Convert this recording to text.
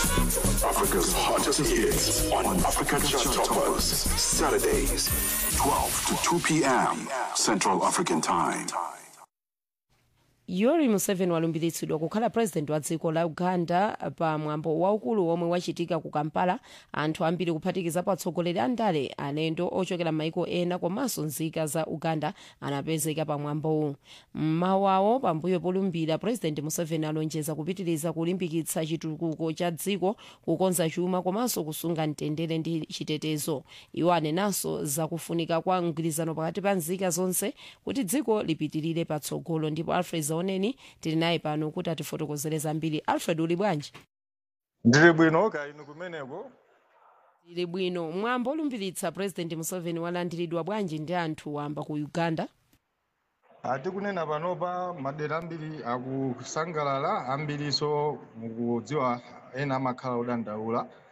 Africa's hottest hits on Africa Chart Toppers. Saturdays, 12 to 2 p.m. Central African Time. yoweri museveni walumbiritsidwa kukhala president wa dziko la uganda pa mwambo waukulu omwe wachitika ku kampala anthu ambiri kuphatikiza atsogoleri a ndale alendo ochokera m'maiko ena komanso nzika za uganda anapezeka pa mwambowu mmawawo pambuyo polumbira president museveni alonjeza kupitiriza kulimbikitsa chitukuko cha dziko kukonza chuma komanso kusunga mtendere ndi chitetezo iwo anenanso zakufunika kwa mgwirizano pakati pa nzika zonse kuti dziko lipitirire patsogolo ndipo alfred zaoneni tili naye pano kuti atifotokozere zambiri alfred uli bwanji ndili bwino ka inu kumeneko tili bwino mwambo olumbiritsa president museveni walandiridwa bwanji ndi anthu wamba ku uganda atikunena panopa madera ambiri akusangalala ambiriso mukudziwa ena amakhala odandaula